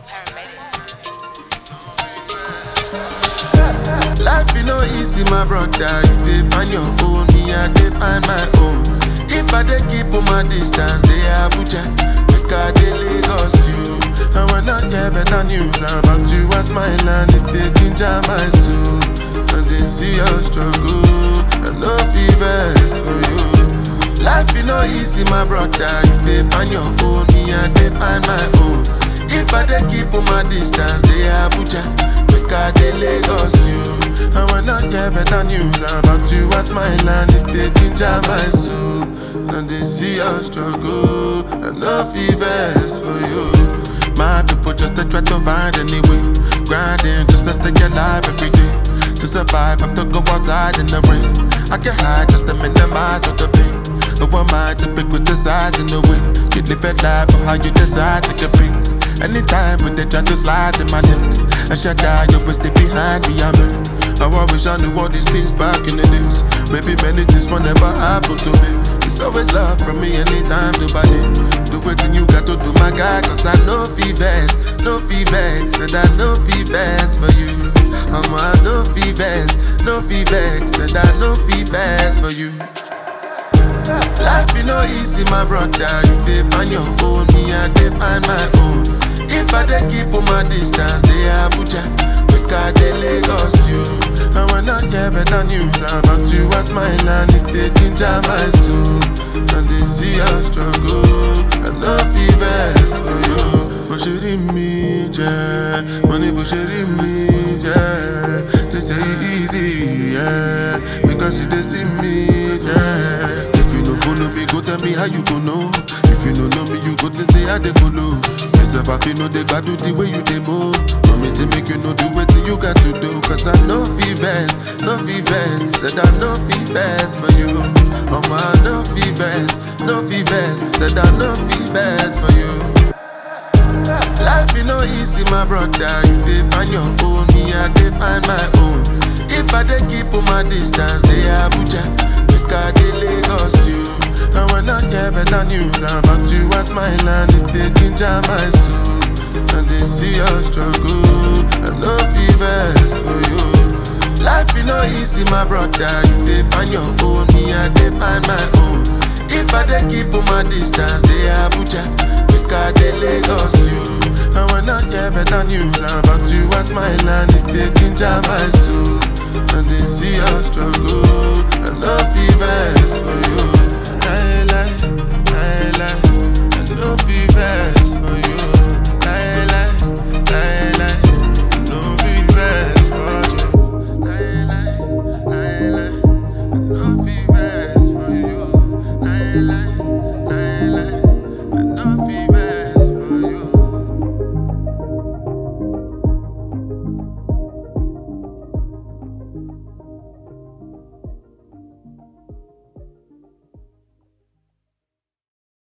Life you know easy, my brother. You dey find your own, me I dey find my own. If I dey keep on my distance, they Abuja, make I dey Lagos you. And when I get better news about you, I smile and it dey ginger my soul. And they see your struggle, and no fevers for you. Life you know easy, my brother. You dey find your own, me I dey find my own. If I dey keep on my distance, they Abuja, make I dey Lagos you. And when I get better news about you, I smile and it dey ginger my soul. And they see your struggle, and no fevers for you. My people just to try to find any way, grinding just to stay alive every day. To survive, have to go outside in the rain. I can hide just to minimize all the pain. No one mind to pick with the size in the way. You live a life of how you decide to compete. Anytime when they try to slide in my lip, I shut down, you always stay behind me, I'm in. I wish I knew all these things back in the days. Maybe many things will never happen to me. It's always love from me anytime to buy it. Do what you got to do, my guy, cause I know fevers, no fevers, and I know fevers for you. I'm a no fevers, no fevers, and I know fevers for you. Life you know easy, my brother. You dey find your own, me I dey find my own. If I dey keep on my distance, they Abuja, make I dey Lagos you. And when I get better news about you, I smile and it dey ginger my soul. And they see your struggle, and no fevers for you. Bó ṣe rí mi jẹ́, mo ní bó ṣe rí mi jẹ́. They say it easy, yeah, because you dey see me, yeah. If you no follow me, go tell me how you go know. If you no know me, you go to say how they go low. Yourself, I feel no they got do the way you they move. Mommy say make you know do what you got to do. Cause I know fevers, no fevers. Said I know fevers for you. Oh my, no fevers, no fevers. Said I know fevers for you. Life you know easy, my brother. You dey find your own, me I dey find my own. If I dey keep on my distance, they Abuja, make I dey Lagos you. And when I get better news about you, I smile and it dey ginger my soul. And they see your struggle, and no fevers for you. Life you know easy, my brother. You dey find your own, me I dey find my own. If I dey keep on my distance, they Abuja, make I dey Lagos you. And when I get better news about you, I smile and it dey ginger my soul. And they see your struggle, and no fevers for you.